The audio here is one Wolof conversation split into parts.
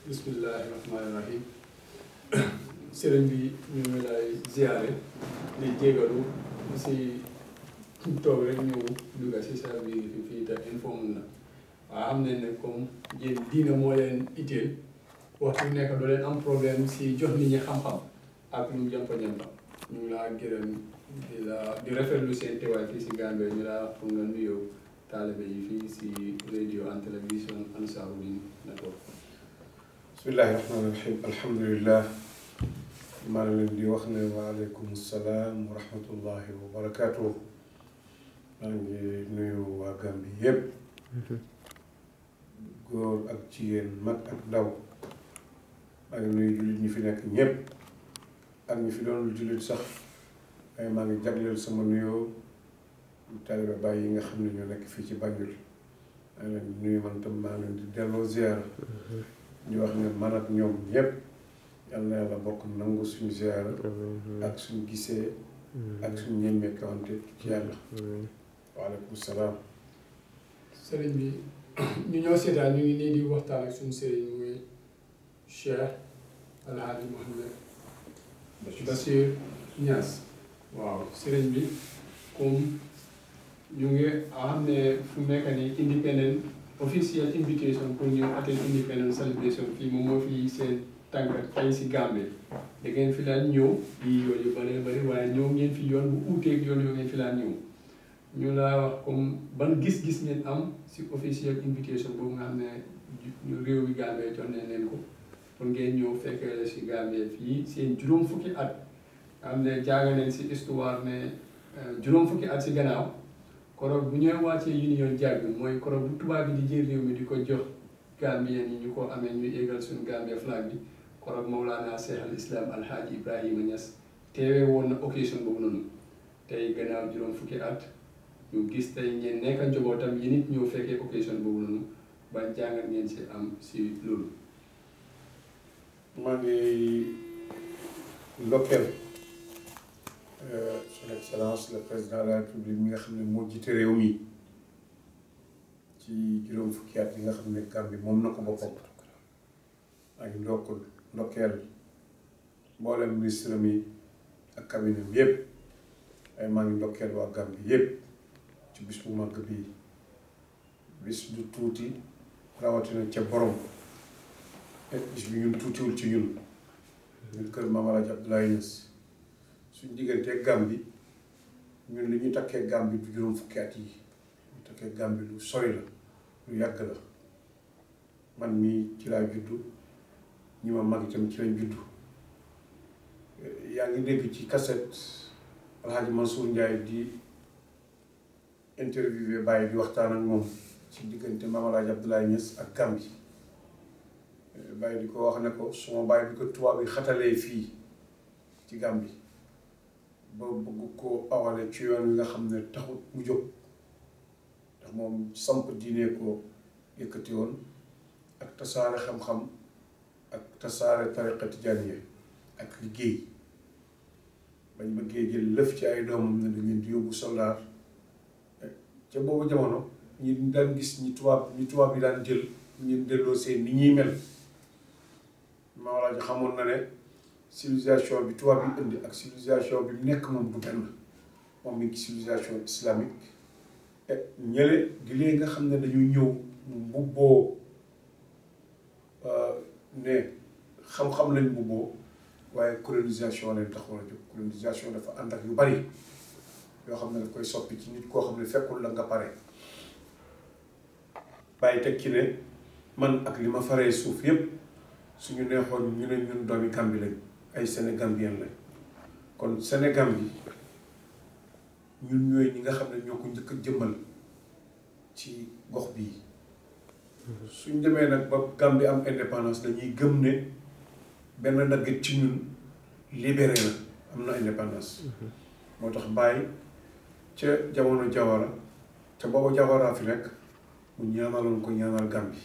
bismillahi rahmaani rahim sëriñ bi ñu ngi lay ziare di jégalu si toog rek ñëw dugga si sa biir fi fii te informe na waaw xam nañ ne comme yéen diina moo leen itteel waxtu nekk doo leen am problème si jox nit ñi xam-xam ak lu jàmpa-jàmpa ñu ngi laa gërëm di la di rafetlu seen teewaay fii si Gambie ñu laa pour nga nuyoo taalibe yi fii si radio and télévision Ansarudine Network bismillahi rahmaani rahim alhamdulillah maa ngi leen di wax ne waaleykum salaam wa rahmatullahi wa barakaatu maa ngi nuyu waa Gambie yépp góor ak jigéen mag ak ndaw maa ngi nuyu jullit ñi fi nekk ñépp ak ñi fi doon jullit sax waaye maa ngi jagleel sama nuyoo taalibe Baay yi nga xam ne ñoo nekk fii ci Banjul maa ngi leen di nuyu man tam maa ngi leen di delloo ziyaara ñu wax ne man ak ñoom ñépp yal na yàlla bokk nangu suñu ziyaara ak suñu gisee ak suñu ñemmee kawante ci yàlla waaleykum salaam sëriñ bi ñu ñoo seetaan ñu ngi nii di waxtaan ak suñu sëriñ muy Cheikh Alhaji Mohamed Bachir Niass waaw sëriñ bi comme ñu ngi xam ne fu mu nekk nii independent official invitation pour ñu attend independence celebration fii moom moo fi seen tànk tey si Gambie da ngeen fi daan ñëw yi yoon yu bëree bëri waaye ñëw ngeen fi yoon bu uuteeg yoon yoo ngeen fi daan ñëw ñu laa wax comme ban gis-gis ngeen am si official invitation boobu nga xam ne ñu réew bi Gambie jox nañ leen ko pour ngeen ñëw fekkee la si Gambie fii seen juróom fukki at nga xam ne jàng nañ si histoire ne juróom fukki at si gannaaw koroog bu ñooy wàccee union jaag bi mooy koroog bu tubaab bi di jël réew mi di ko jox Gambien yi ñu ko amee ñuy égal suñu Gambie flag bi koroog Mawlana Cheikh al Islam Alhaji Ibrahima Niass teewee woon na occasion boobu noonu tey gannaaw juróom fukki at ñu gis tey ngeen nekk njabootam yi nit ñëw fekkee occasion boobu noonu ban jàngat ngeen si am si loolu. maa ngi ndokkeel son excellence le président de la république mi nga xam ne moo jiite réew mi ci juróom fukki at yi nga xam ne Gambie moom na ko boppam maa ngi ndokkul ndokkeel mboolem ministre mi ak cabinet bi yépp ay maa ngi ndokkeel waa Gambie yépp ci bis bu màgg bii bis du tuuti rawatina ca borom bis bi ñun tuutiwul ci ñun ñun kër Maam Alaaji Abdoulaye Niass suñ diggantee Gambie ñun li ñu takkee Gambie du juróom fukki at yi ñu takkee Gambie lu sori la lu yàgg la man mii ci laa juddu ñi ma mag itam ci lañ juddu yaa ngi dégg ci cassette Alhaji Mansour Ndiaye di interviewé Baye di waxtaan ak moom ci diggante Maam Alaaji Abdoulaye Niass ak Gambie Baye di ko wax ne ko suma baay bi ko tubaab yi xatalee fii ci Gambie ba bëgg ko awale ci yoon wi nga xam ne taxut mu jóg ndax moom samp diine ko yëkkati woon ak tasaare xam-xam ak tasaare tariqa tijaaniya ak liggéey bañ bëggee jël lëf ci ay doomam ne dañ leen di yóbbu soldaar ca boobu jamono ñi daan gis ñi tubaab ñi tubaab yi daan jël ñu delloo seen ni ñuy mel Mawlaa ji xamoon na ne civilisation bi tubaab bi indi ak civilisation bi mu nekk moom du benn moom mi ngi civilisation islamique et ñële di lee nga xam ne dañuy ñëw mu mbubboo ne xam-xam lañ mbubboo waaye colonisation leen taxoon a jóg colonisation dafa ànd ak yu bari yoo xam ne daf koy soppi ci nit koo xam ne fekkul la nga pare bàyyi teg ci ne man ak li ma faree suuf yépp suñu neexoon ñu ne ñun doomi Gambie lañ ay Sénégambien lañ kon Sénégambie ñun ñooy ñi nga xam ne ñoo ko njëkk a jëmmal ci gox bii suñ demee nag ba Gambie am indépendance dañuy gëm ne benn daggit ci ñun libéré na am na indépendance moo tax bàyyi ca jamono Jawara te booba Jawara fi nekk mu ñaanaloon ko ñaanal Gambie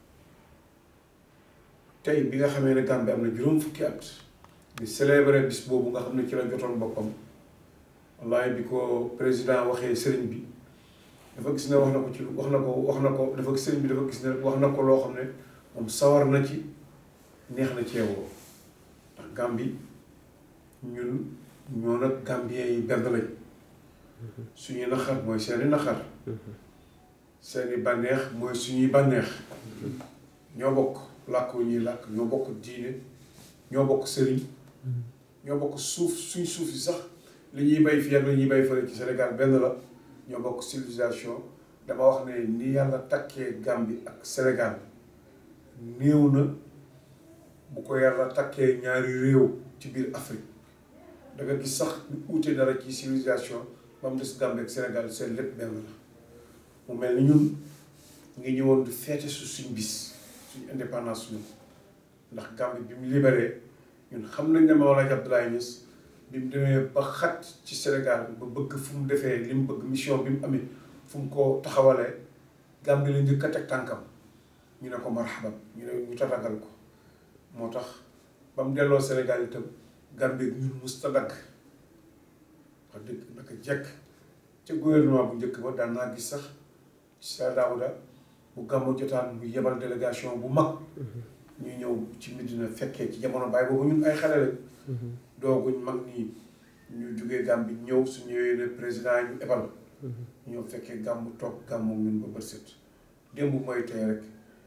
tey bi nga xamee ne Gambie am na juróom fukki at di célébrer bis boobu nga xam ne ci la jotoon boppam wallahi bi ko président waxee sëriñ bi dafa gis ne wax na ko ci wax na ko wax na ko dafa sëriñ bi dafa gis ne wax na ko loo xam ne moom sawar na ci neex na ceewoo ndax Gambie ñun ñoo nag Gambien yi benn lañ suñuy naqar mooy seeni naqar seeni bànneex mooy suñuy bànneex ñoo bokk làkk wu ñuy làkk ñoo bokk diine ñoo bokk sëriñ ñoo bokk suuf suñ suuf yi sax li ñuy bay fii ak li ñuy bay fële ci Sénégal benn la ñoo bokk civilisation dama wax ne ni yàlla takkee Gambie ak Sénégal néew na bu ko yàlla takkee ñaari réew ci biir Afrique da nga gis sax ñu uute dara ci civilisation ba mu des Gambie ak Sénégal seen lépp benn la mu mel ni ñun ngi ñëwoon di feete su suñ bis suñ indépendance ñun ndax Gambie bi mu libéré ñun xam nañ ne Mawlana Abdoulaye Niass bi mu demee ba xat ci Sénégal ba bëgg fu mu defee li mu bëgg mission bi mu amee fu mu ko taxawalee Gambie la njëkk a teg tànkam ñu ne ko marhaban ñu ne ñu tatagal ko moo tax ba mu delloo Sénégal itam Gambie ñun musta dagg wax dëgg naka jekk ca gouvernement bu njëkk ba daan naa gis sax sa Daouda bu gàmmu jotaan mu yebal délégation bu mag ñu ñëw ci Medina fekkee ci jamono baay boobu ñun ay xale lañ dooguñ mag nii ñu jógee Gambie ñëw su ñëwee ne président ñu ebal ñëw fekkee gàmmu toog gàmmu ñun ba bët set démb mooy tey rek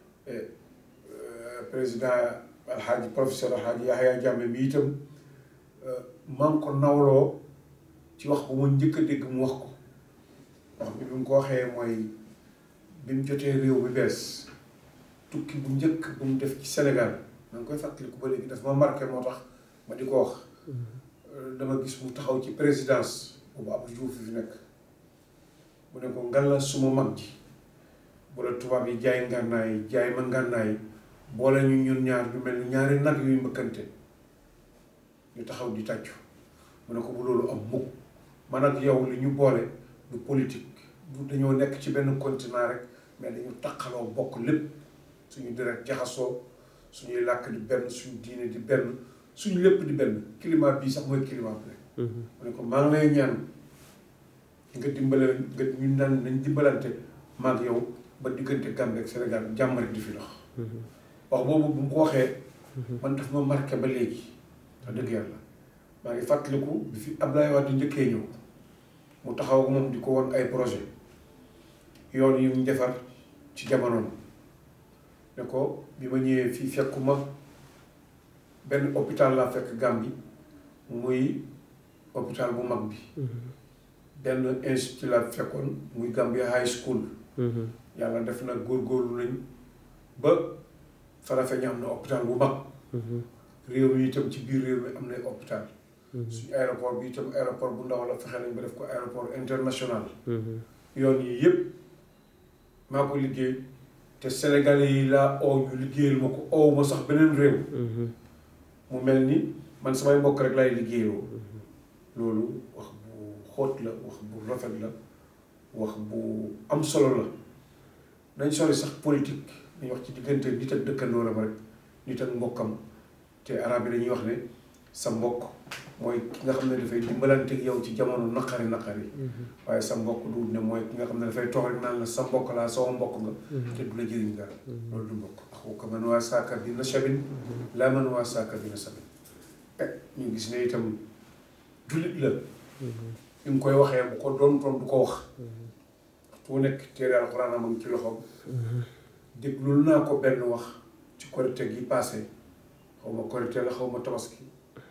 président alxaaji professeur alxaaji Yahya Jammeh mi itam maa ngi ko nawloo ci wax bu ma njëkk a dégg mu wax ko wax bi bi mu ko waxee mooy bi mu jotee réew mi bees tukki bu njëkk bu mu def ci Sénégal maa ngi koy fàttaliku ba léegi daf ma marqué moo tax ma di ko wax dama gis mu taxaw ci présidence boobu Abdou Diouf fi nekk mu ne ko ngalla suma mag ji bu la tubaab yi jaay ngànnaay jaay ma ngànnaay boole ñu ñun ñaar ñu mel ni ñaari nag yuy mbëkkante ñu taxaw di tàccu mu ne ko bu loolu am mukk man ak yow li ñu boole du politique du dañoo nekk ci benn continent rek mais dañu taqaloo bokk lépp suñu deret jaxasoo suñuy làkk di benn suñu diine di benn suñu lépp di benn climat bii sax mooy climat bi mu ne ko maa ngi lay ñaan nga dimbale nga ñu naan nañ dimbalante maag yow ba diggante Gambie ak Sénégal jàmm rek di fi dox wax boobu bu mu ko waxee man daf ma marqué ba léegi wax dëgg yàlla maa ngi fàttaliku bi fi Abdoulaye Wade njëkkee ñëw mu taxaw ko moom di ko won ay projet yoon yu ñu defar ci jamonoom ne ko bi ma ñëwee fii fekkuma benn hôpital laa fekk Gambie muy hôpital bu mag bi benn institut laa fekkoon muy Gambia High School yàlla def na góorgóorlu nañ ba Farafeñe am na hôpital bu mag réew mi itam ci biir réew mi am na hôpital suñu aéroport bi itam aéroport bu ndaw la fexe nañ ba def ko aéroport international yoon yi yëpp maa ko liggéey te Sénégalais yi laa oo ñu liggéeyal ma ko ow ma sax beneen réew mu mel ni man samay mbokk rek lay liggéeyoo loolu wax bu xóot la wax bu rafet la wax bu am solo la nañ sori sax politique dañuy wax ci diggante nit ak dëkkandooram rek nit ak mbokkam te arab yi dañuy wax ne sa mbokk mooy ki nga xam ne dafay dimbalante ak yow ci jamono naqari naqari waaye sa mbokk du ne mooy ki nga xam ne dafay toog rek naan la sa mbokk laa sama mbokk nga te du la jëriñ dara loolu du mbokk axuka man waa saaka bi nasabin laa man waa saaka bi nasabin ñu gis ne itam jullit la ñu ngi koy waxee bu ko doon toon du ko wax waxtu nekk téere alxuraan am ci loxoom déglul naa ko benn wax ci korite gi passé xaw ma korite la xaw ma tabaski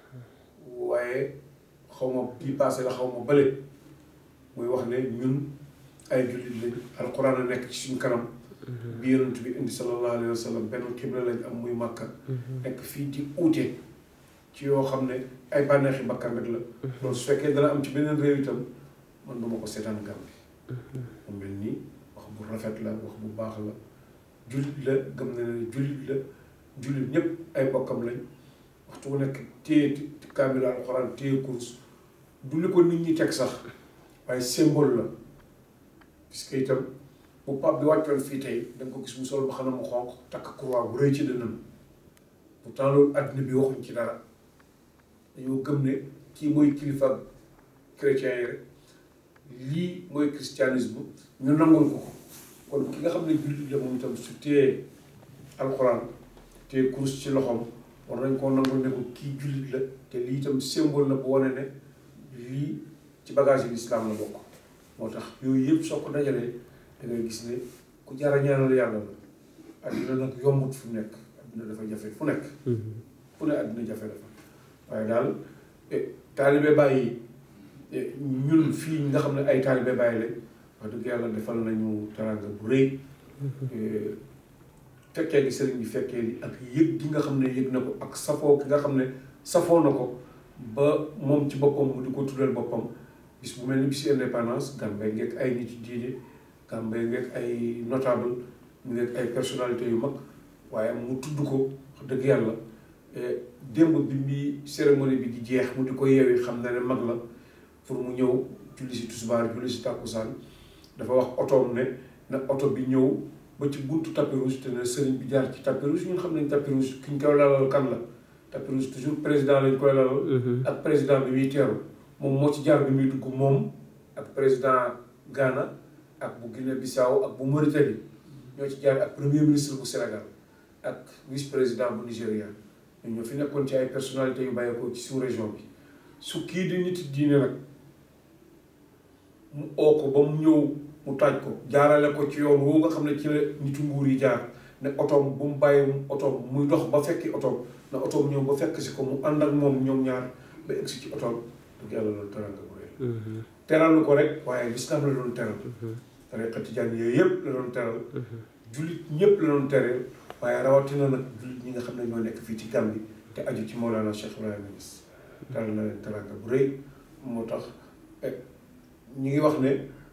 waaye xaw ma bii passé la xaw ma bële muy wax ne ñun ay jullit lañ alxuraan a nekk ci suñ kanam bi yonent bi indi sallallahu alayhi wa sallam benn xibla lañ am muy màkka nekk fii di uute ci yoo xam ne ay bànneexi bakkan rek la loolu su fekkee dana am ci beneen réew itam man duma ko seetaan Gàmbi mu mel nii wax bu rafet la wax bu baax la jullit la gëm na ne jullit la jullit ñëpp ay bokkam lañ waxtu bu nekk téye kaamil alxuraan téye kurus du li ko nit ñi teg sax waaye symbole la puisque itam bu pap bi wàccoon fii tey da nga ko gis mu sol ba xanaa mu xonq takk croix bu rëy ci dënnam pourtant loolu àddina bi waxuñ ci dara dañoo gëm ne kii mooy kilifa chrétien yi rek lii mooy christianisme ñu nangul ko ko kon ki nga xam ne jullit la moom itam su téyee alxuraan te kurus ci loxoom war nañ koo nangu ne ko kii jullit la te lii itam symbole la bu wane ne lii ci bagage yi lislaam la bokk moo tax yooyu yëpp soo ko dajalee da ngay gis ne ku jar a ñaanal yàlla la adduna nag yombut fu nekk adduna dafa jafe fu nekk fu ne adduna jafe dafa waaye daal taalibe bàyyi ñun fii nga xam ne ay taalibe bàyyi lañ wax dëgg yàlla defal nañu teranga bu rëy fekkee gi sëriñ bi fekkee li ak yëg gi nga xam ne yëg na ko ak safoo ki nga xam ne safoo na ko ba moom ci boppam mu di ko tuddal boppam bis bu mel ni bis indépendance Gambey ngeeg ay nit yu diine Gambey ngeeg ay notable ngeeg ay personnalité yu mag waaye mu tudd ko wax dëgg yàlla démb bi muy cérémonie bi di jeex mu di ko yeewi xam na ne mag la pour mu ñëw julli si tusbaar julli si tàkkusaan dafa wax otoom ne na oto bi ñëw ba ci buntu tapis rouge te ne sëriñ bi jaar ci tapis rouge ñun xam nañ tapis rouge ki ñu koy lalal kan la tapis rouge toujours président lañ koy lalal ak président bi muy teeru moom moo ci jaar bi muy dugg moom ak président Ghana ak bu Guinée Bissau ak bu Mauritanie ñoo ci jaar ak premier ministre bu Sénégal ak vice président bu Nigéria ñun ñoo fi nekkoon ci ay personnalités yu bàyyeekoo ci sous région bi su kii di nit diine nag mu oo ko ba mu ñëw mu taaj ko jaarale ko ci yoon woo nga xam ne ci la nitu nguur yi jaar ne otoom bu mu bàyyi otoom muy dox ba fekki otoom na otoom ñëw ba fekk si ko mu ànd ak moom ñoom ñaar ba egsi ci otoom dëgg yàlla loolu teral nga bu rëy teral ko rek waaye lislaam la doon teral tariqa tijaan yooyu yëpp la doon teral jullit ñëpp la doon teral waaye rawatina nag jullit ñi nga xam ne ñoo nekk fii ci Gàmbi te aju ci Mawlana Cheikh Ibrahima Niass teral na leen teral nga bu rëy moo tax ñu ngi wax ne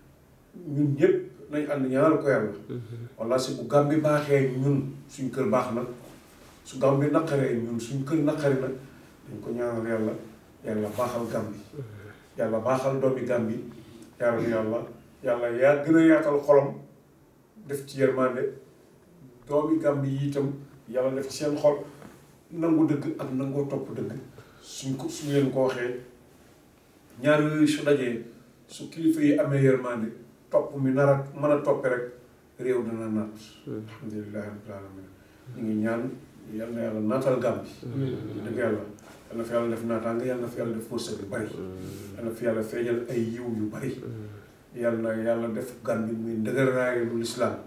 ñun ñëpp nañ ànd ñaanal ko yàlla walla si bu Gàmbi baaxee ñun suñ kër baax na su Gàmbi naqaree ñun suñ kër naqari na dañ ko ñaanal yàlla yàlla baaxal Gàmbi yàlla baaxal doomi Gàmbi yàlla yàlla yàlla yaa gën a yaatal xolam def ci yërmande doomi Gàmbi yi itam yàlla def ci seen xol nangu dëgg ak nangoo topp dëgg suñ ko suñ leen ko waxee ñaar yooyu su dajee su kilifa yi amee yërmande topp mi nar a mën a toppe rek réew dana naat alhamdulilahi rabbil alamin ñu ngi ñaan yal na yàlla naatal Gàmbi dëgg yàlla yal na fi yàlla def naataanga yal na fi yàlla def wërsëg yu bari yal na fi yàlla feeñal ay yiw yu bari yal na yàlla def Gàmbi muy ndëgër raayu lu lislaam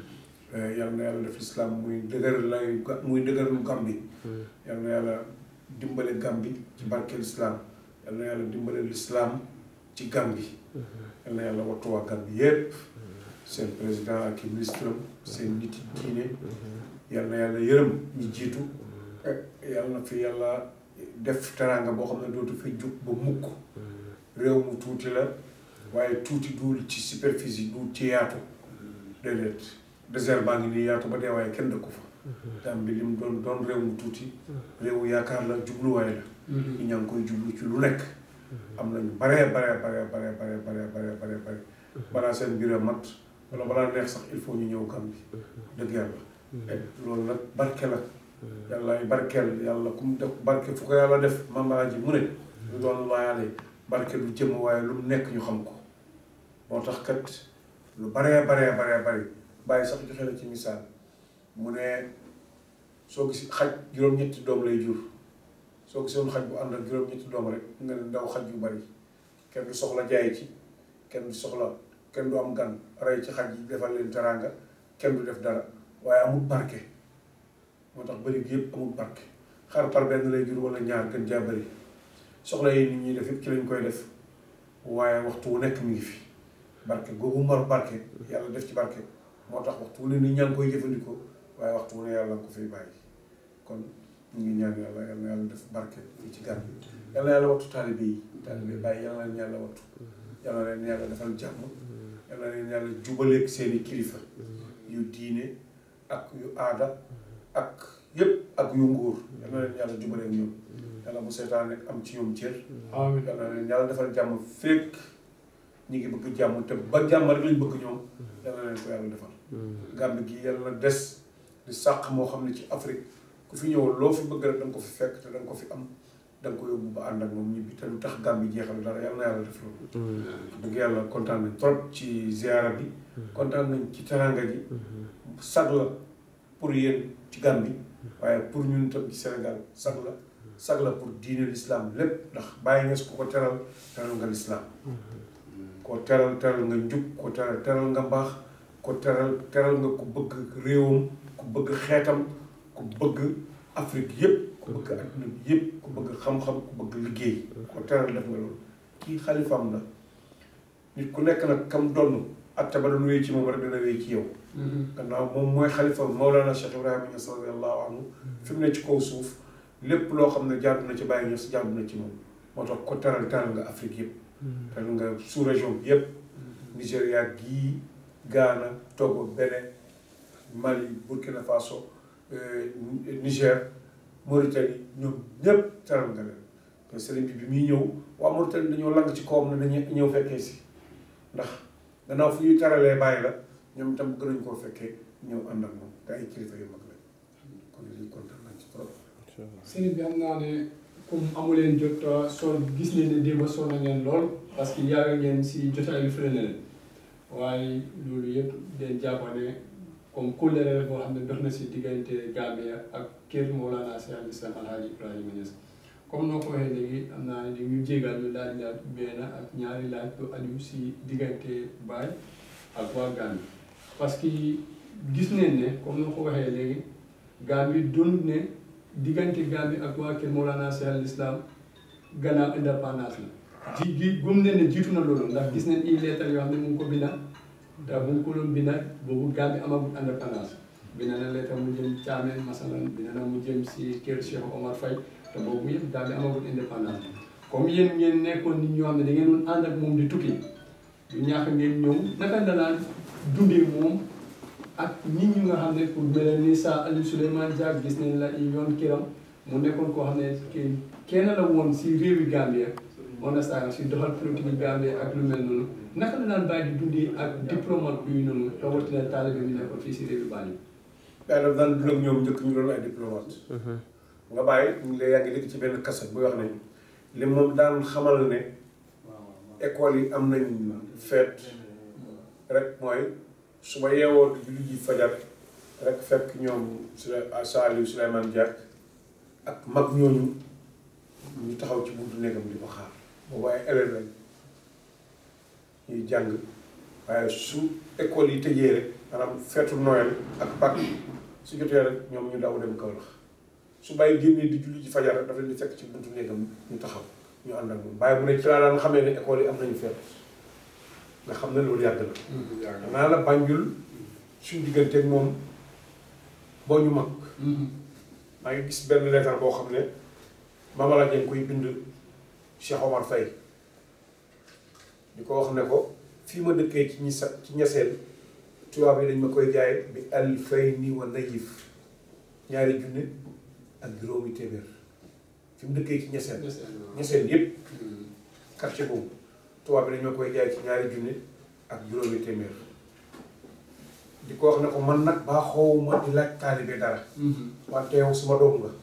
yal na yàlla def lislaam muy dëgër lay muy dëgër lu Gàmbi yal na yàlla dimbale Gàmbi ci barke lislaam yal na yàlla dimbale lislaam ci Gàmbi yal na yàlla wattu waa Gàmbi yépp seen président ak i ministre am seen nit diine yal na yàlla yërëm ñi jiitu yal na fi yàlla def teraanga boo xam ne dootu fi jug ba mukk réew mu tuuti la waaye tuuti duul ci superficie duul ci yaatu déedéet désert baa ngi nii yaatu ba dee waaye kenn dëkku fa Gàmbi li mu doon doon réew mu tuuti réewu yaakaar la jubluwaay la ñu ñaa ngi koy jublu ci lu nekk am nañu baree baree baree baree baree baree baree baree bare balaa seen mbir a mat wala balaa neex sax il faut ñu ñëw Gàmbi dëgg yàlla loolu nag barke la yàlla ay barkeel yàlla ku mu def barke fu ko yàlla def mambara ji mu ne lu doon laayaale barke lu jëm waaye lu mu nekk ñu xam ko moo tax kat lu baree baree baree bari bàyyi sax joxe na ci misaal mu ne soo gis xaj juróom-ñetti doom lay jur soo gisoon xaj bu ànd ak juróom-ñetti doom rek nga ne ndaw xaj yu bari kenn du soxla jaay ci kenn du soxla kenn du am gan rey ci xaj yi defal leen teraanga kenn du def dara waaye amul barke moo tax bëri bi yëpp amul barke xar par benn lay jur wala ñaar gën jaa bëri soxla yi nit ñi def yëpp ci lañ koy def waaye waxtu wu nekk mi ngi fi barke googu mar barke yàlla def ci barke moo tax waxtu wu ne nit ñaa ngi koy jëfandikoo waaye waxtu wu ne yàlla nga ko fiy bàyyi kon ñu ngi ñaan yàlla yal na yàlla def barke fii ci Gàmbi yal na yàlla wattu taalibe yi taalibe bàyyi yal na leen yàlla wattu yal na leen yàlla defal jàmm yal na leen yàlla jubaleeg seeni kilifa yu diine ak yu aada ak yëpp ak yu nguur yal na leen yàlla jubaleeg ñoom yàlla bu seetaan rek am ci ñoom cër amiin yal na leen yàlla defal jàmm fekk ñi ngi bëgg jàmm te ba jàmm rek lañ bëgg ñoom yal na leen ko yàlla defal Gàmbi gi yàlla na des di sàq moo xam ne ci Afrique ku fi ñëw loo fi bëgg rek da nga ko fi fekk te da nga ko fi am da nga ko yóbbu ba ànd ak moom ñibbi te lu tax Gàmbi jeexal dara yal na yàlla def loolu dëgg yàlla kontaan nañ trop ci ziara bi kontaan nañ ci teranga gi sag la pour yéen ci Gàmbi waaye pour ñun tam ci Sénégal sag la sag la pour diine l'islam lépp ndax bàyyi nga su ko ko teral teral nga l'islam ko teral teral nga njub ko teral teral nga mbaax ko teral teral nga ku bëgg réewam ku bëgg xeetam ku bëgg Afrique yépp ku bëgg adduna bi yépp ku bëgg xam-xam ku bëgg liggéey ko teral def nga loolu kii xalifaam la nit ku nekk nag kam donn atte ba doon wéy ci moom rek dina wéy ci yow gannaaw moom mooy xalifa Mawlana Cheikh Ibrahima Niass radiyallahu anhu fi mu ne ci kaw suuf lépp loo xam ne jaadu na ci Baye Niass jaadu na ci moom moo tax ko teral teral nga Afrique yëpp teral nga sous région bi yëpp Nigéria gii Ghana Togo Bénin Mali Burkina Faso Niger Mauritanie ñoom ñëpp teral nga leen te sëriñ bi bi muy ñëw waa Mauritanie dañoo lang ci kawam ne dañuy ñëw fekkee si ndax gannaaw fu ñuy teralee bàyyi la ñoom itam bëgg nañ koo fekkee ñëw ànd ak moom te ay kilifa yu mag lañ kon lii kontaan nañ ci trop. sëriñ bi xam naa ne comme amuleen jot soo gis ne ne démb sonn ngeen lool parce que yàgg ngeen si jotaay yu fële leen waaye loolu yëpp den jàpp ne comme kóllëre la boo xam ne dox na si diggante Gambia ak kër Mawlana Cheikh al Islam Alhaji Ibrahima Niass comme noo ko waxee léegi am naa ne ñu jégal ñu laaj laaj benn ak ñaari laaj lu aju si diggante Baye ak waa Gambie parce que gis nañ ne comme noo ko waxee léegi Gambie doonut ne diggante Gambie ak waa kër Mawlana Cheikh al Islam gannaaw indépendance la ji gi gëm nañ ne jiitu na loolu ndax gis nañ i leetar yoo xam ne mu ngi ko binda te bu ngi ko doon binda boobu Gambie amagul indépendance binda na leetar mu jëm Thiamène masalan binda na mu jëm si kër Cheikh Omar Faye te boobu yëpp Gambie amagul indépendance comme yéen ngeen nekkoon nit ñoo xam ne da ngeen doon ànd ak moom di tukki du ñàkk ngeen ñëw naka la daan dundee moom ak nit ñi nga xam ne pour mel ni sa Aliou Souleymane Diack gis nañ la yoon kiram mu nekkoon koo xam ne kii kenn la woon si réewi Gambia understand si doxal politique Gambia ak lu mel noonu naka la daan bàyyi di dundee ak diplomate yu noonu rawatina taalibe bi nekkoon fii si réewi Banjul. yaa daf daan dund ak ñoom njëkk ñu doon ay diplomate. nga bàyyi ñu ngi lay yaa ngi dégg ci benn kaset buy wax ne li moom daan xamal ne école yi am nañ feet rek mooy su ma yeewoo di julli ji fajar rek fekk ñoom Saliou Souleymane Diack ak mag ñooñu ñu taxaw ci buntu néegam di ko xaar boobu ay élèves lañ ñuy jàng waaye su école yi tëjee rek maanaam feetu Noël ak Pâques su jotee rek ñoom ñu daw dem Kaolack su bàyyi génnee di julli ji fajar rek dafa leen di fekk ci buntu néegam ñu taxaw ñu ànd ak moom bàyyi bu ne ci laa daan xamee ne école yi am nañu feet nga xam ne loolu yàgg na naa la Banjul suñu digganteeg moom boo ñu mag maa ngi gis benn leetar boo xam ne Mama la koy bind Cheikh Omar Faye di ko wax ne ko fii ma dëkkee ci ñi sa ci ñeseen tubaab yi dañ ma koy jaay bi alfayni wa nayif ñaari junne ak juróomi téeméer fi mu dëkkee ci ñeseen ñeseen yépp quartier boobu tubaab bi dañ ma koy jaay ci ñaari junne ak juróomi téeméer di ko wax ne ko man nag baa xoowuma di laaj taalibe dara wante yow suma doom nga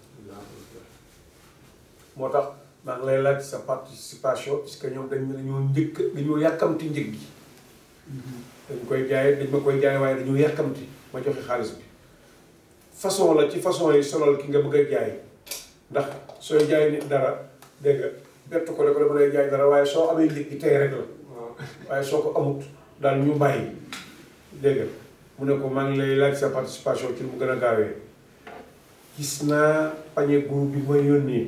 moo tax maa ngi lay laaj sa participation puisque ñoom dañ dañoo njëkk dañoo yàkkamti njëg gi dañ koy jaay dañ ma koy jaay waaye dañoo yàkkamti ma joxe xaalis bi façon la ci façon yi solal ki nga bëgg a jaay ndax sooy jaay nit dara dégg nga bett ko ne ko dama lay jaay dara waaye soo amee njëg gi tey rek la waaye soo ko amut daal ñu bàyyi dégg nga mu ne ko maa ngi lay laaj sa participation ci mu gën a gaawee gis naa pañe groupe bi ma yónnee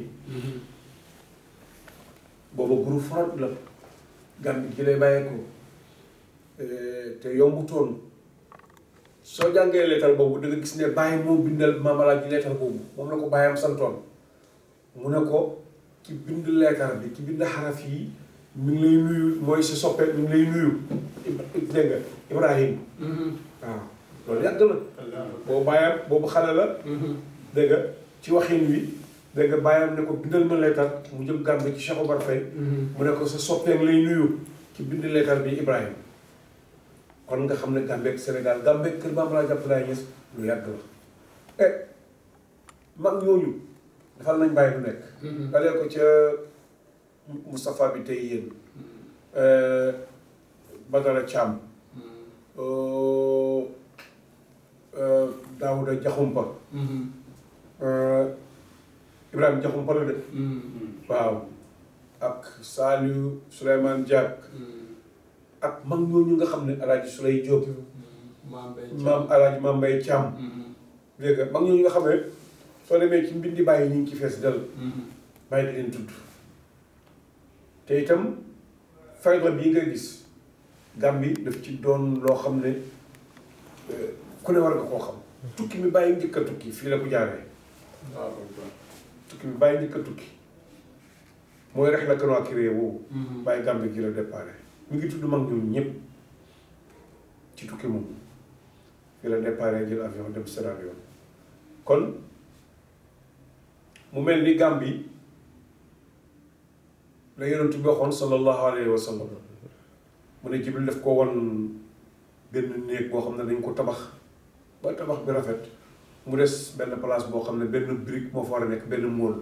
booba groupe front la Gambie gi lay bàyyeekoo te yombutoon soo jàngee leetar boobu da nga gis ne bàyyi moo bindal maamalaaj ji leetar boobu moom la ko bàyyam santoon mu ne ko ki bind leetar bi ki bind xaraf yi mi ngi lay nuyu mooy si soppe mi ngi lay nuyu dégg nga Ibrahim waaw loolu yàgg na boobu bàyyam boobu xale la dégg nga ci waxin wi dégg nga bàyyam ne ko bindal ma leetar mu jëm Gàmbi ci Cheikh Omar Faye mu ne ko sa soppeem lay nuyu ci bind leetar bi Ibrahim kon nga xam ne Gàmbi ak Sénégal Gàmbi ak kër Maam laa jàpp laa ñes lu yàgg la e mag ñooñu dafal nañ bàyyi du nekk dalee ko ca Moustapha bi tey yéen Badara Thiam Daouda Diakhoumpa Ibrahima Diakhoumpa la de waaw ak Saliou Souleymane Diack ak mag ñooñu nga xam ne alaaji Souley Diop maam Mbaye maam alaaji Maam Mbaye Thiam dégg nga mag ñooñu nga xam ne soo demee ci mbindi bàyyi ñu ngi ci fees dal bàyyi di leen tudd te itam fayda bii nga gis Gàmbi daf ci doon loo xam ne ku ne war nga koo xam tukki mi bàyyi njëkk a tukki fii la ko jaaree waaw tukki mi bàyyi njëkk a tukki mooy rek la kanoo créé woowu bàyyi Gàmbi gi la déparé mi ngi tudd mag ñooñu ñëpp ci tukki moom fii la déparé jël avion dem Sierra Leone kon mu mel ni Gàmbi la yonent bi waxoon sallallahu alayhi wa sallam mu ne Jibril daf ko won benn néeg boo xam ne dañ ko tabax ba tabax bi rafet mu des benn place boo xam ne benn brique moo fa war a nekk benn móol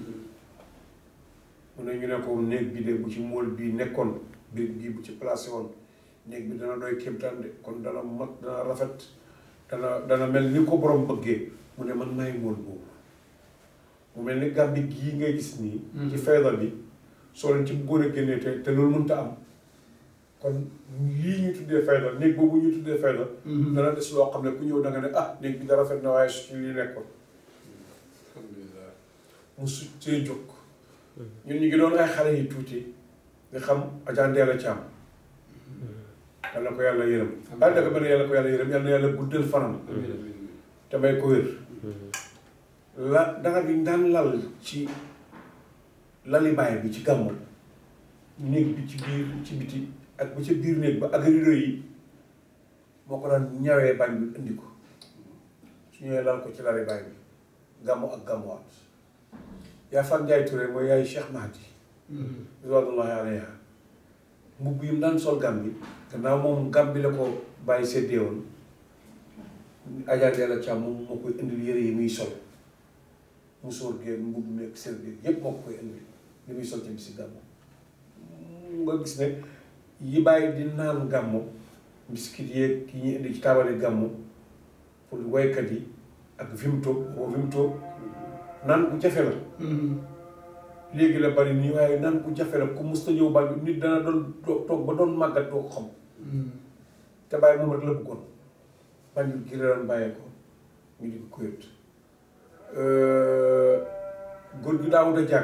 mu ne ñu ne ko néeg bi de bu ci móol bii nekkoon brique bii bu ci placé woon néeg bi dana doy kéemtaan de kon dana mat dana rafet dana dana mel ni ko borom bëggee mu ne man maay móol boobu mu mel ni Gàmbi gii ngay gis nii ci fayda bi soo leen ci bëggoon a génnee te te loolu mënta am kon lii ñu tuddee fayda néeg boobu ñu tuddee fayda dana des loo xam ne ku ñëw da nga ne ah néeg bi da rafet na waaye su ci lii nekkoon alhamdulilah mu su see jóg ñun ñu ngi doon ay xale yi tuuti nga xam ajandeela caam yal na ko yàlla yërëm daal daka benn yàlla ko yàlla yërëm yal na yàlla guddal fanam amiin amiin te may ko wér la danga bi daan lal ci lali baay bi ci gàmmu néeg bi ci biir ci biti ak ba ca biir néeg ba ak rido yi moo ko daan ñawee bañ bi indi ko su ñëwee lal ko ci lali baay bi gàmmu ak gàmmuwaat yaa fan Njaay Touré mooy yaay Cheikh Mahdi ridwanullahi alayha mbubb yi mu daan sol gàm bi gannaaw moom gàm bi la ko bàyyi séddee woon ajaatee la càmm moom moo koy indil yëre yi muy sol musóor geeg mbubb meeg sër bi yépp moo ko koy indil li muy sol ci bisi gàmmu nga gis ne yi bàyyi di naan gàmmu biskit yeeg yi ñuy indi ci taabali gàmmu pour waykat yi ak vimto boo vimto naan ku jafe la léegi la bari nii waaye naan ku jafe la ku mus ta ñëw bàyyi nit dana doon toog ba doon màggat doo ko xam te bàyyi moom rek la bëggoon bàyyi gi la doon bàyyee ko ñu di ko kuyët góor gi Daawuda Jaag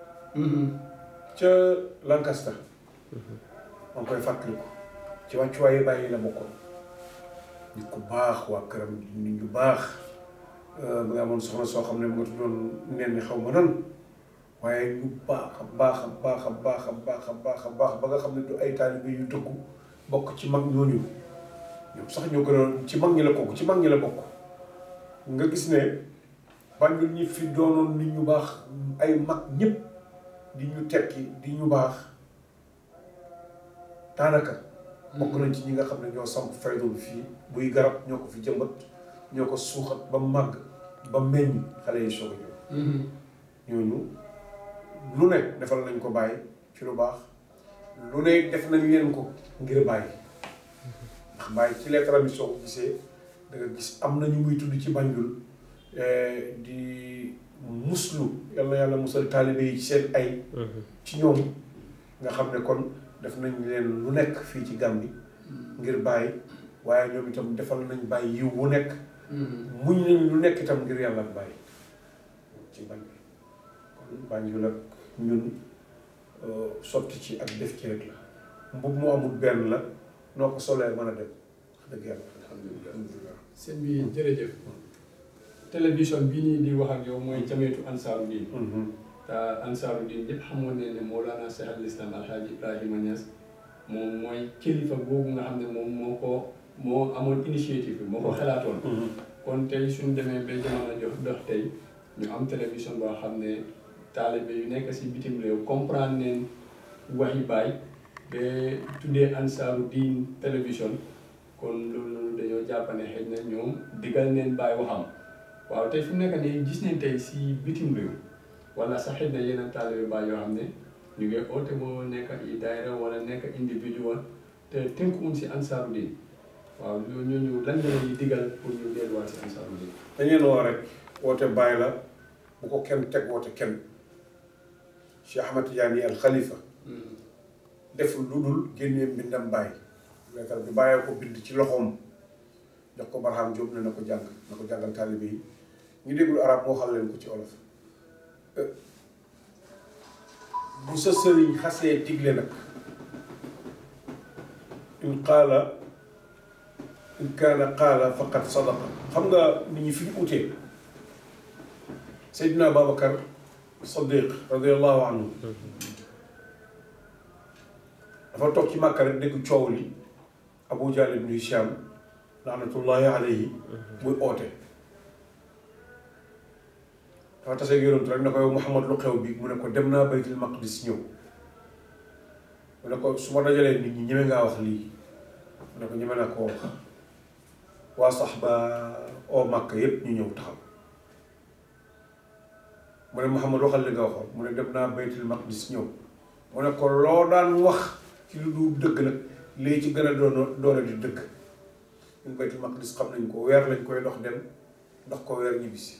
ca Lancaster maa ngi koy fàttaliku ci wàccuwaayu bàyyi la bokkoon nit ku baax waa këram nit ñu baax ba nga amoon soxna soo xam ne mu nga tuddoon nen ni xaw ma nan waaye ñu baax a baax a baax a baax a baax a baax a baax ba nga xam ne du ay taalibe yu dëggu bokk ci mag ñooñu ñoom sax ñoo gënoon ci mag ñi la bokk ci mag ñi la bokk nga gis ne Banjul ñi fi doonoon nit ñu baax ay mag ñëpp di ñu tekki di ñu baax daanaka bokk nañ ci ñi nga xam ne ñoo samp faydul fii buy garab ñoo ko fi jëmbat ñoo ko suuxat ba màgg ba meññ xale yi soog a ñëw ñooñu lu ne defal nañ ko bàyyi ci lu baax lu ne def nañ leen ko ngir bàyyi ndax bàyyi ci leetaram yi soo ko gisee da nga gis am na ñu muy tudd ci Banjul di muslu yal na yàlla musal taalibe yi ci seen ay ci ñoom nga xam ne kon def nañ leen lu nekk fii ci Gàmbi ngir bàyyi waaye ñoom itam defal nañ bàyyi yiw wu nekk muñ nañ lu nekk itam ngir yàlla ak bàyyi ci Banjul kon Banjul ak ñun sotti ci ak def ci rek la mbub mu amul benn la noo ko solee mën a dem wax dëgg yàlla alhamdulilah sëñ bi jërëjëf télévision bii nii di wax ak yow mooy jameetu ansaaru diin te ansaaru diin ñëpp xamoon ne ne Mawlana Cheikh al Islam Alhaji Ibrahima Niass moom mooy kilifa boobu nga xam ne moom moo ko moo amoon initiative bi moo ko xalaatoon kon tey suñ demee ba jamono jox dox tey ñu am télévision boo xam ne taalibe yu nekk si bitim réew comprendre neen waxi baay ba tuddee ansaaru diin télévision kon loolu noonu dañoo jàpp ne xëy na ñoom digal neen baay waxam waaw tey fu mu nekk nii gis nañ tey si bitim réew wala sax xëy na yeneen taalibe baay yoo xam ne ñu ngi oote moo nekk i daayira wala nekk individual te tënkuwuñ si ansaaru diin waaw loolu ñooñu lan nga leen di digal pour ñu delluwaat si ansaaru diin dañ leen woo rek woote bàyyi la bu ko kenn teg woote kenn Cheikh Ahmad Tidiane al Khalifa def lu dul génnee mbindam bàyyi leetar bi bàyyee ko bind ci loxoom jox ko Barham Diop ne na ko jàng na ko jàngal taalibe yi ñu déglu arab moo xam leen ko ci olof bu sa sëriñ xasee digle nag in qaala in kaana qaala faqad sadaqa xam nga nit ñi fi ñu utee Seydina Babacar Sadiq radiallahu anhu dafa toog ci Màkka rek dégg coow li Abu Jahl ibn Hisham laanatullahi alayhi muy oote dafa tase yonent rek ne ko yow Muhammad lu xew bi mu ne ko dem naa baytul maqdis ñëw mu ne ko su ma dajalee nit ñi ñeme ngaa wax lii mu ne ko ñeme naa koo wax waa sax ba oo màkk yépp ñu ñëw taxaw mu ne Muhammad waxal li nga waxoon mu ne dem naa baytul maqdis ñëw mu ne ko loo daan wax ci lu dul dëgg nag lii ci gën a doon doole di dëgg ñun baytul maqdis xam nañ ko weer lañ koy dox dem dox ko weer ñibbisi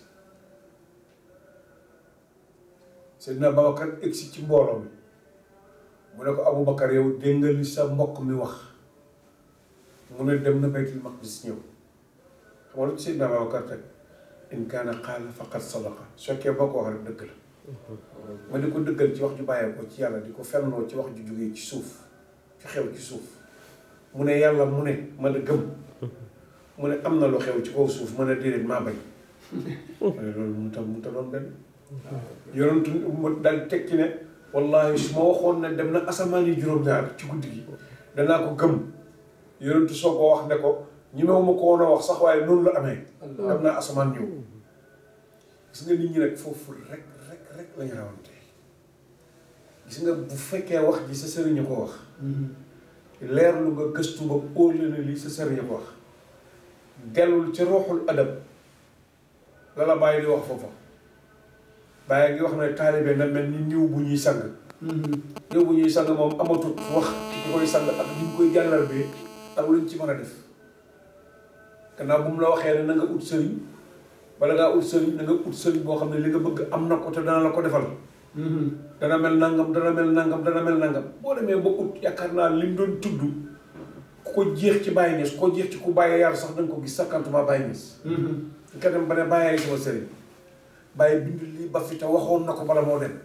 Seydina Babacar egsi ci mbooloo mi mu ne ko Aboubacar yow dégg nga li sa mbokk mi wax mu ne dem na baytul maqdis ñëw xam nga lu ci Seydina Babacar teg in kaana qaala faqad sadaqa su fekkee boo ko wax rek dëgg la ma di ko dëggal ci wax ju bàyyee ko ci yàlla di ko fennoo ci wax ju jógee ci suuf ci xew ci suuf mu ne yàlla mu ne ma la gëm mu ne am na lu xew ci kaw suuf mën a déedéet maa bañ ma ne loolu mun ta mun ta doon benn yonentu mu dal teg ci ne wallahi su ma waxoon ne dem na asamaan yi juróom-ñaar ci guddi gi danaa ko gëm yonentu soo ko wax ne ko ñi ma ko woon a wax sax waaye noonu la amee dem naa asamaan ñëw gis nga nit ñi nag foofu rek rek rek lañu rawante gis nga bu fekkee wax ji sa sëriñ ko wax leer lu nga gëstu ba óole na lii sa sëriñ ko wax dellul ci ruuxul adab la la bàyyi di wax foofa bàyyi ngi wax ne taalibe na mel ni niw bu ñuy sang niw bu ñuy sang moom amatut wax ci ki koy sang ak ni ñu koy jàllar bee ak luñ ci mën a def gannaaw bu mu la waxee ne na nga ut sëriñ bala ngaa ut sëriñ na nga ut sëriñ boo xam ne li nga bëgg am na ko te dana la ko defal dana mel nangam dana mel nangam dana mel nangam boo demee ba ut yaakaar naa li mu doon tudd ku ko jeex ci Baye Niass ko jeex ci ku Baye yar sax da nga ko gis sakkantuma Baye Niass nga dem ba ne bàyyee sama sëriñ Baye bind lii ba fi te waxoon na ko bala moo dem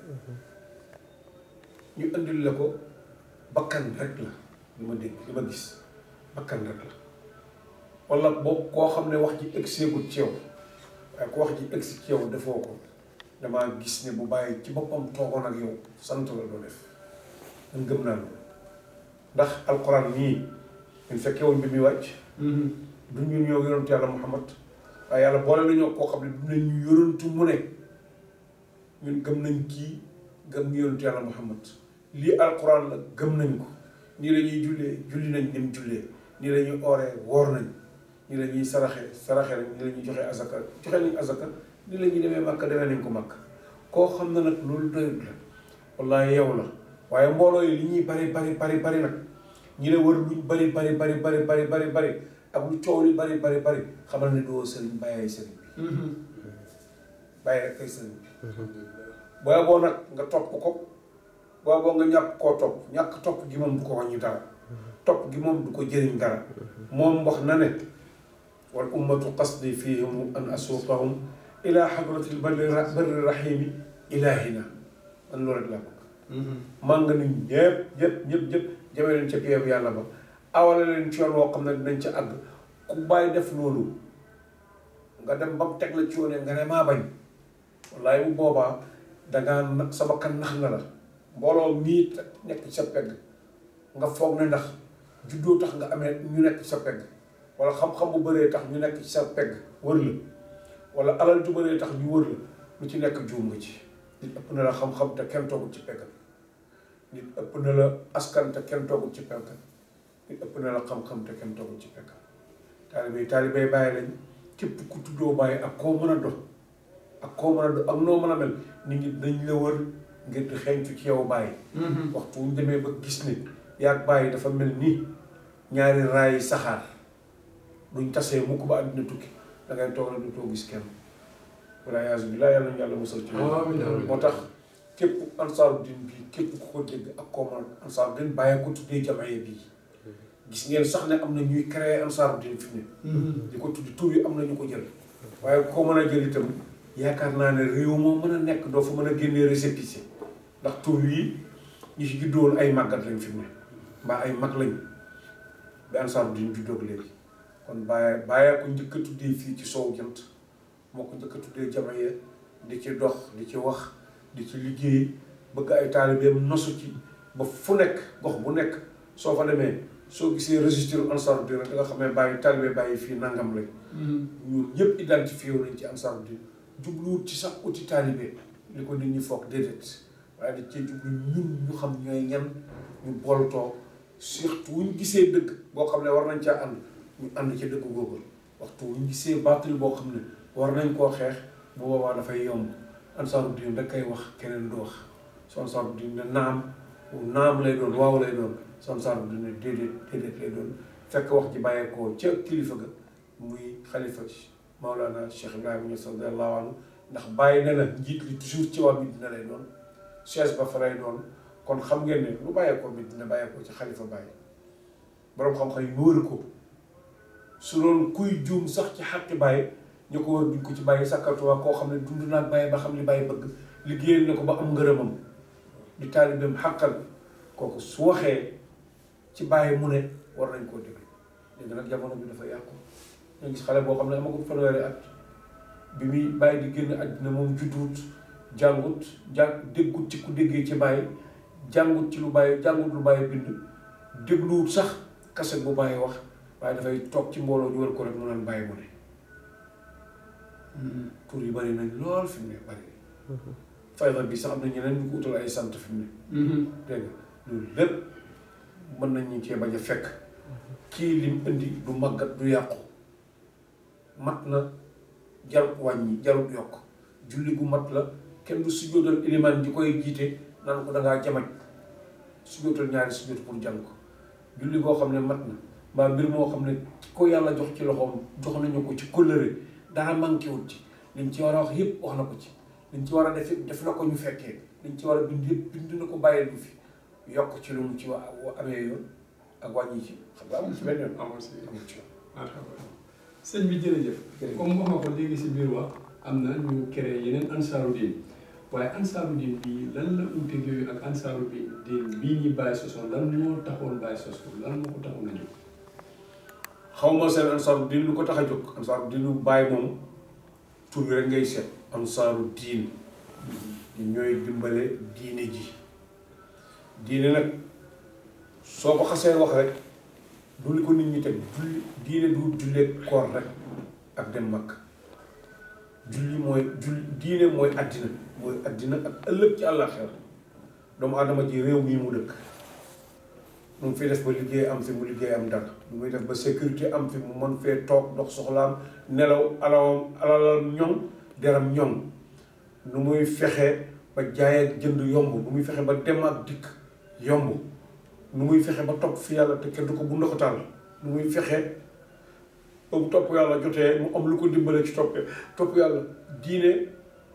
ñu indil la ko bakkan rek la li ma dégg li ma gis bakkan rek la wala boo koo xam ne wax ji egseegut ci yow waaye ku wax ji egsi ci yow defoo ko damaa gis ne bu bàyyi ci boppam toogoon ak yow sant la doo def man gëm naa loolu ndax alquran nii ñun fekkee woon bi muy wàcc du ñun ñoo yonantu yàlla muhammad waaye yàlla boole nañoo koo xam ne du nañ ñu yonantu mu ne ñun gëm nañ kii gëm yonantu yàlla muhammad lii alquran la gëm nañ ko nii la ñuy jullee julli nañ dem jullee nii la ñuy ooree woor nañ nii la ñuy saraxe saraxe nañ nii la ñuy joxe azaka joxe nañ azaka nii la ñuy demee màkk demee nañ ko màkk koo xam ne nag loolu doyut la wallaahi yow la waaye mbooloo yi li ñuy bari bari bari bari nag ñi la wër luñ bari bari bari bari bari bari bari ak lu coow li bari bari bari xamal ne doo sëriñ bàyyi sëriñ bi bàyyi rek kay sëriñ bi booy boo nag nga topp ko booy boo nga ñàkk koo topp ñàkk topp gi moom du ko wàññi dara topp gi moom du ko jëriñ dara moom wax na ne wal ummatu qasdi fihim an asuuqahum ila xadratil barri barri rahimi ilahina man loolu rek laa bëgg man nga nit ñëpp ñëpp ñëpp ñëpp jëmee leen ca peebu yàlla ba awale leen ci yoon woo xam ne dinañ ca àgg ku bàyyi def loolu nga dem ba mu teg la ci yoon nga ne maa bañ wallaay bu boobaa dangaa na sa bakkan nax na la mbooloo mii nekk ci sa pegg nga foog ne ndax juddoo tax nga amee ñu nekk ci sa pegg wala xam-xam bu bëree tax ñu nekk ci sa pegg wër la wala alal ju bëree tax ñu wër la lu ci nekk juum nga ci nit ëpp na la xam-xam te kenn toogul ci peggam nit ëpp na la askan te kenn toogul ci peggam nit ëpp na la xam-xam te kenn toogul ci peggam taalibe taalibe bàyyi lañ képp ku tuddoo bàyyi ak koo mën a dox ak koo mën a dox ak noo mën a mel nit ñi dañ la wër ngir di xeeñtu ci yow bàyyi waxtu wu ñu demee ba gis ne yaag bàyyi dafa mel ni ñaari raayi saxaar duñ tasee mukk ba àddina tukki da ngay toog rek du too gis kenn wala yaasu billah yàlla nañu yàlla musal ci amiin amiin moo tax képp ansaaru din bii képp ku ko dégg ak koo mën ansaaru din bàyyi ko tuddee jamaye bii gis ngeen sax ne am na ñuy créer ansaaru din fi ne di ko tudd tur yi am na ñu ko jël waaye koo mën a jël itam yaakaar naa ne réew moo mën a nekk doo fa mën a génnee récépissé ndax tur yi ñi ci juddoon ay màggat lañ fi mu ne mbaa ay mag lañ bi ansaaru din juddoog léegi kon bàyyi bàyyi ko njëkk a tuddee fii ci soow jant moo ko njëkk a tuddee jamaye di ci dox di ci wax di ci liggéey bëgg ay taalibeem nosu ci ba fu nekk gox bu nekk soo fa demee soo gisee registre ansaaru din rek da nga xam ne bàyyi taalibe bàyyi fii nangam lañ ñun ñëpp identifié wu nañ ci ansaaru din jubluwut ci sax uti taalibe li ko nit ñi foog déedéet waaye da cee jublu ñun ñu xam ñooy ñan ñu booltoo surtout wuñ gisee dëgg boo xam ne war nañ caa ànd ñu ànd ci dëgg googu waxtu wuñ gisee baatil boo xam ne war nañ koo xeex bu boobaa dafay yomb ansaaru din da koy wax keneen du wax su ansaaru din ne naam naam lay doon waaw lay doon su ansaaru din ne déedéet déedéet lay doon fekk wax ji bàyyeekoo ca kilifa ga muy xalifa Maolana Cheikh Ibrahima Niass radiyallahu anhu ndax bàyyi ne na njiit li toujours ci waa Medina lay doon chaise ba fa lay doon kon xam ngeen ne lu bàyyeekoo Medina bàyyeekoo ci xalifa bàyyi boroom xam-xam yi wër ko su doon kuy juum sax ci xàqi bàyyi ñu ko wër duñ ko ci bàyyi sàkkatuwaa koo xam ne dund naa bàyyi ba xam li bàyyi bëgg liggéeyal na ko ba am ngërëmam di taalibeem xàqal kooku su waxee ci bàyyi mu ne war nañ koo déglu léegi nag jamono bi dafa yàqu nga gis xale boo xam ne amagul fanweeri at bi muy bàyyi di génn àddina moom judduwut jàngut jàng déggut ci ku déggee ci bàyyi jàngut ci lu bàyyi jàngut lu bàyyi bind dégluwut sax kaset bu bàyyi wax waaye dafay toog ci mbooloo ñu war ko rek mu naan bàyyi mu ne tur yi bari nañ lool fi mu ne bari fayda bi sax am na ñeneen ñu ko utal ay sant fi mu ne dégg nga loolu lépp mën nañ ñu cee bañ a fekk kii lim indi du màggat du yàqu mat na jarut wàññi jarut yokk julli gu mat la kenn du sujjóotal ilimaan ji koy jiite naan ko dangaa jamaj sujjóotal ñaari sujjóot pour jàng ko julli goo xam ne mat na mbaa mbir moo xam ne ki ko yàlla jox ci loxoom jox nañu ko ci kóllëre dara manqué wut ci liñ ci war a wax yëpp wax na ko ci liñ ci war a def yëpp def na ko ñu fekkee liñ ci war a bind yëpp bind na ko bàyyil du fi yokk ci lu mu ci wa amee yoon ak wàññi ci xam nga amul ci benn yoon amul si amul ci yoon marhaba sëñ bi jërëjëf comme wax nga ko léegi si biir wax am na ñu créé yeneen ansaaru diin waaye ansaaru diin bii lan la uute yooyu ak ansaaru bi diin bii ñi bàyyi sosoon lan moo taxoon bàyyi sos ko lan moo ko taxoon a jóg xaw ma seen ansaaru diin lu ko tax a jóg ansaaru diin lu bàyyi moom tur bi rek ngay seet ansaaru diin ñu ñooy dimbale diine ji diine nag soo ko xasee wax rek du li ko nit ñi teg julli diine du jullee koor rek ak dem mag julli mooy julli diine mooy addina mooy addina ak ëllëg ci àllaaxira doomu aadama ji réew mii mu dëkk mu ngi fi def ba liggéey am fi mu liggéey am dara mu muy def ba sécurité am fi mu mën fee toog dox soxlaam nelaw alawam alalam ñoŋ deram ñoŋ nu muy fexe ba jaay ak jënd yomb nu muy fexe ba dem ak dikk yomb nu muy fexe ba topp fi yàlla te kenn du ko bu ndoxatal nu muy fexe ba bu topp yàlla jotee mu am lu ko dimbale ci topp topp yàlla diine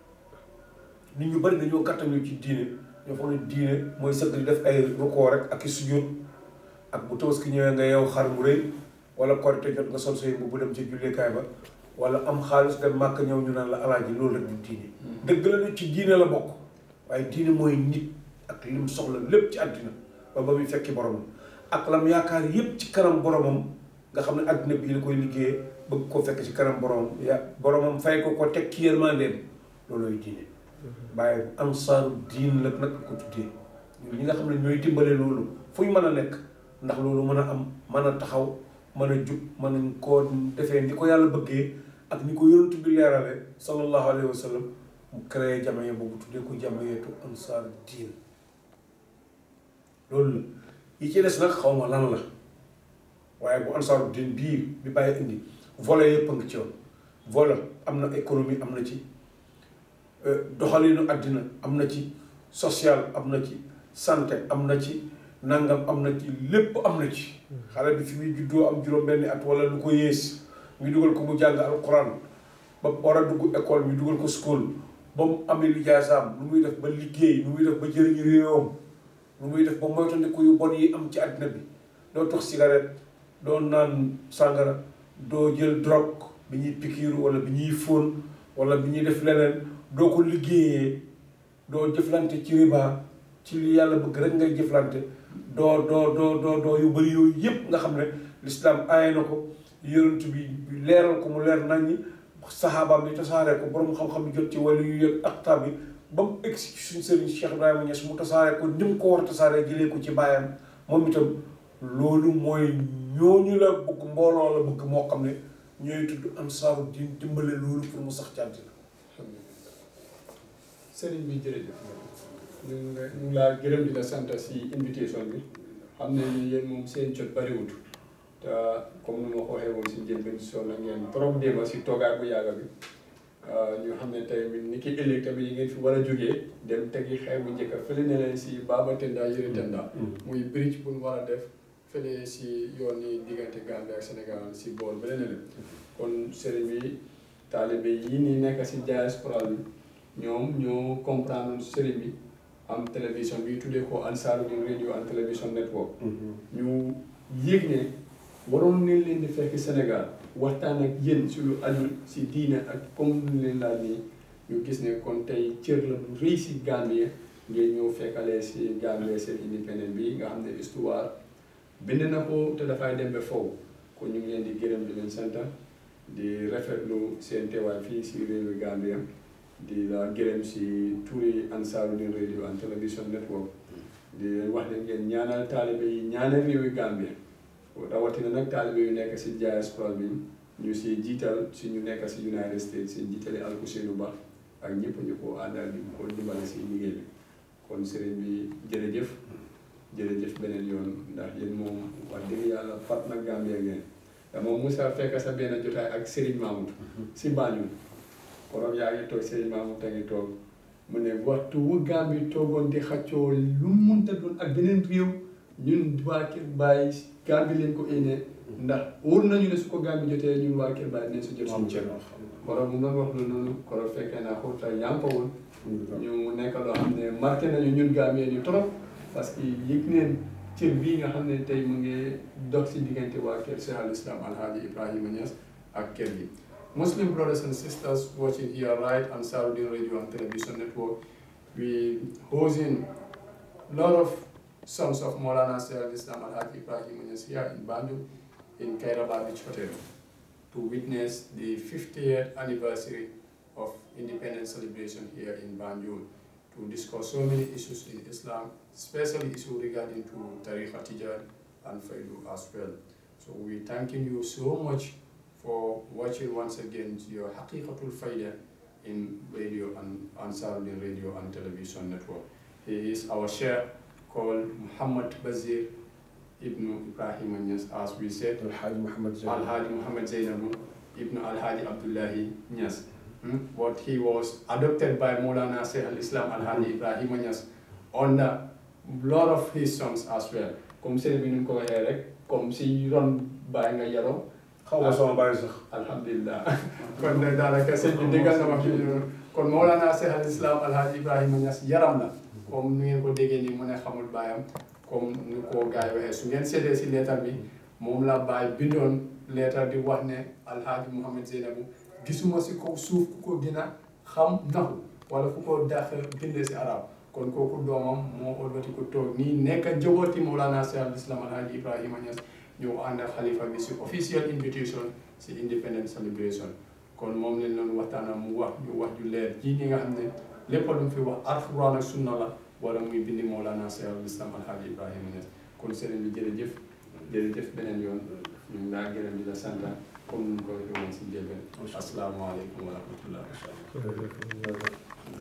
nit ñu bari dañoo gàttañu ci diine ñoo xam ne diine mooy sëgg di def ay rukkoo rek ak i sujjóot ak bu tabaski ñëwee nga yow xar mu rëy wala korite jot nga sol say bu dem ci julleekaay ba wala am xaalis dem màkk ñëw ñu naan la alaaji loolu rek du diine dëgg la ne ci diine la bokk waaye diine mooy nit ak lim soxla lépp ci àddina ba ba muy fekki boromam ak lam yaakaar yépp ci kanam boromam nga xam ne àddina bii la koy liggéeyee bëgg ko fekk ci kanam boromam ya boromam fay ko ko teg ci yërmandeem loolooy diine bàyyi ansaaru diin la nag ko tuddee ñi nga xam ne ñooy dimbale loolu fu ñu mën a nekk ndax loolu mën a am mën a taxaw mën a jub mën a koo defee ni ko yàlla bëggee ak ni ko yonent bi leerale sallallahu alayhi wa sallam mu créé jamaye boobu tuddee ko jamayeetu ansaaru diin loolu la yi ci des nag xaw ma lan la waaye bu ansaaru diin bii bi bàyyi indi volet yëpp a ngi ci woon volet am na économie am na ci doxalinu àddina am na ci social am na ci santé am na ci nangam am na ci lépp am na ci xale bi fi muy juddoo am juróom benni at wala lu ko yées ñu dugal ko mu jàng alquran ba ba war a dugg école bi dugal ko school ba mu amee lijaasaam nu muy def ba liggéey nu muy def ba jëriñu réewam nu muy def ba moytandiku yu bon yi am ci àddina bi doo tox cigarette doo naan sàngara doo jël drogue bi ñuy pikiiru wala bi ñuy fóon wala bi ñuy def leneen doo ko liggéeyee doo jëflante ci riba ci li yàlla bëgg rek ngay jëflante doo doo doo doo doo yu bëri yooyu yëpp nga xam ne lislaam aaye na ko yonent bi leeral ko mu leer naññi saxaabaam yi tasaaree ko borom xam-xam yi jot ci wàllu yu yëg aktaab yi ba mu egg si suñ sëriñ Cheikh Ibrahima Niass mu tasaaree ko ni mu ko war a tasaaree jëlee ko ci baayam moom itam loolu mooy ñooñu la bëgg mbooloo la bëgg moo xam ne ñooy tudd ansaaru di dimbale loolu pour mu sax ci àddina sëriñ bi jërëjëf ñu ngi la ñu ngi laa gërëm di la sant si invitation bi xam ne yéen moom seen jot bariwut te comme ni ma ko waxee woon si njëlbeen sonn ngeen trop démb si toogaay bu yàgg bi ñu xam ne tey ni ki ëllëg tamit yi ngeen fi war a jógee dem tegi xew bu njëkk fële ne leen si Baba Tenda Yiri Tenda muy bridge bu ñu war a def fële si yoon yi diggante Gambie ak Sénégal si boor bële ne leen kon sëriñ bi taalibe yi nii nekk si diaspora bi ñoom ñoo comprendre sëriñ bi am télévision bi tuddee ko Ansarudine radio and télévision network ñu yëg ne waroon nañ leen di fekk Sénégal waxtaan ak yéen si lu aju si diine ak comme lu leen laaj nii ñu gis ne kon tey cër la bu rëy si Gambie ngeen ñëw fekkalee si Gambie seen indépendant bi nga xam ne histoire bind na ko te dafay dem ba foofu kon ñu ngi leen di gërëm di leen sant di rafetlu seen teewaay fii si réewi Gambie di la gërëm si turi Ansarudine radio and television network di leen wax ne ngeen ñaanal taalibe yi ñaanal réewi Gambie rawatina nag taalibe yu nekk si diaspora bi ñu si jiital si ñu nekk si United States si jiitale Alkuseynu Ba ak ñëpp ñu ko àndal di ko dimbale si liggéey bi kon sëriñ bi jërëjëf jërëjëf beneen yoon ndax yéen moom wax dëgg yàlla fat na Gambie ngeen dama musa fekk sa benn jotaay ak Serigne Mamoud si Banjul borom yaa ngi toog Serigne Mamoud a ngi toog mu ne waxtu wu Gambie toogoon di xaccoo lu munta doon ak beneen réew ñun waa Kër Baye Gambie leen ko énee ndax wóor nañu ne su ko Gambie jotee ñun waa Kër Baye dinañ si jot suñu cër borom mu doon wax lu noonu koro fekkee naa xurta yaa ngi ko woon ñu nekk loo xam ne marqué nañu ñun Gambien ñu trop parce que yëg neen cër bii nga xam ne tey mu ngi dox si diggante waa kër Cheikh al Islam Alhaji Ibrahima Niass ak kër gi Muslim brothers and sisters watching here right on Saudi Radio and Television Network we hosting lot of sons of Maulana Cheikh al Islam Alhaji Ibrahima Niass here in Banjul in Kairaba Beach Hotel to witness the 50th anniversary of independence celebration here in Banjul to discuss so many issues in Islam, especially issues regarding to Tariqa Tijar and Faidu as well. So we thanking you so much for watching once again your Haqiqatul Faida in radio and Ansarudin Radio and Television Network. He is our sheikh called Muhammad Bazir Ibn Ibrahim Anyas, as we said, Alhaji Muhammad Zainab. Al-Hadi Muhammad Zainabu Ibn Al-Hadi Abdullahi Nias. Hmm? But he was adopted by Maulana Sheikh al-Islam Al-Hadi Ibrahim Nias on a lot of his songs as well. Comme sëriñ bi ni mu ko waxee rek comme si ron bàyyi nga yaroo xaw ma sama bàyyi sax. alhamdulilah kon nag daanaka sëñ bi déggal na wax ci kon Maulana Cheikh al-Islam Al-Hadi Ibrahima Niass yaram la comme ni ngeen ko déggee nii mu ne xamul baayam comme ni ko gars yi waxee su ngeen seetee si leetar bi moom la baay bindoon leetar di wax ne Alhaji Mouhamed Zeynabou gisuma si kaw suuf ku ko gën a xam naxu wala ku ko dàq bindee si arab kon kooku doomam moo ëlbati ko toog nii nekk njabooti Maulana Cheikh al-Islam Alhaji Ibrahima Niass ñëw ànd ak xalifa bi si official invitation si independence celebration kon moom lañ doon waxtaana mu wax ñu wax ju leer ji ñi nga xam ne lépp lu mu fi wax alxuraan ak sunna la wala muy bindi Mawlana Cheikh al Islam Alhaji Ibrahima Niass kon sëriñ bi jërëjëf jërëjëf beneen yoon ñu ngi laa gërëm di la sant comme ni ñu ko waxee woon si njëlbeen asalaamaaleykum wa rahmatullah